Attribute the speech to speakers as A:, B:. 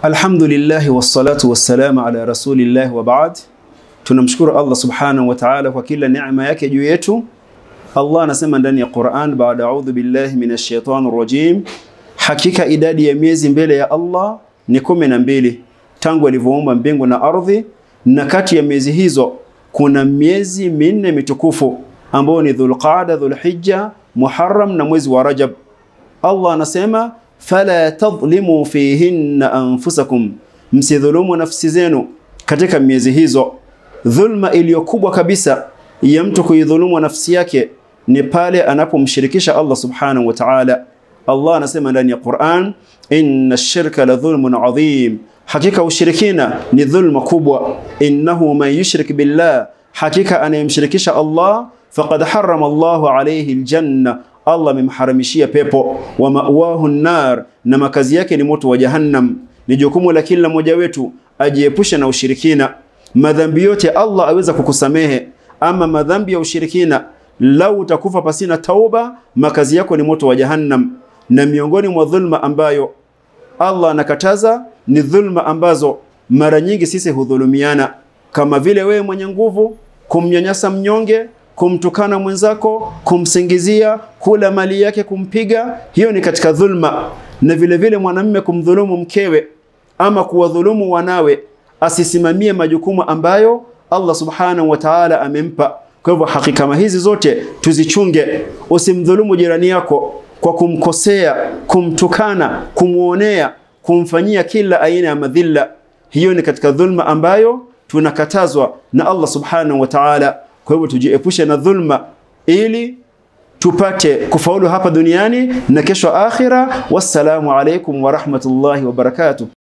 A: Alhamdulillahi wassalatu wassalamu ala rasulillahi wa baad. Tunamshukuru Allah subhanahu wa ta'ala kwa kila neema yake juu yetu. Allah anasema ndani ya Qur'an, baada a'udhu billahi minash shaitani rajim, hakika idadi ya miezi mbele ya Allah ni kumi na mbili tangu alivyoumba mbingu na ardhi, na kati ya miezi hizo kuna miezi minne mitukufu ambao ni Dhulqaada, Dhulhijja, Muharram na mwezi wa Rajab. Allah anasema fala tadhlimu fihinna anfusakum, msidhulumu nafsi zenu katika miezi hizo. Dhulma iliyokubwa kabisa ya mtu kuidhulumu nafsi yake ni pale anapomshirikisha Allah subhanahu wa ta'ala. Allah anasema ndani ya Qur'an, inna shirka la dhulmun adhim, hakika ushirikina ni dhulma kubwa. Innahu man yushrik billah, hakika anayemshirikisha Allah faqad harrama Allahu alayhi aljanna Allah amemharamishia pepo, wa mawahu nar, na makazi yake ni moto wa Jahannam. Ni jukumu la kila mmoja wetu ajiepushe na ushirikina. Madhambi yote Allah aweza kukusamehe, ama madhambi ya ushirikina, lau utakufa pasina tauba, makazi yako ni moto wa Jahannam. Na miongoni mwa dhulma ambayo Allah anakataza ni dhulma ambazo mara nyingi sisi hudhulumiana, kama vile wewe mwenye nguvu kumnyanyasa mnyonge kumtukana mwenzako, kumsingizia, kula mali yake, kumpiga, hiyo ni katika dhulma. Na vile vile mwanamume kumdhulumu mkewe ama kuwadhulumu wanawe, asisimamie majukumu ambayo Allah subhanahu wa ta'ala amempa. Kwa hivyo haki kama hizi zote tuzichunge. Usimdhulumu jirani yako kwa kumkosea, kumtukana, kumwonea, kumfanyia kila aina ya madhila. Hiyo ni katika dhulma ambayo tunakatazwa na Allah subhanahu wa ta'ala. Kwa hivyo tujiepushe na dhulma ili tupate kufaulu hapa duniani na kesho akhira. Wassalamu alaikum wa rahmatullahi wa barakatuh.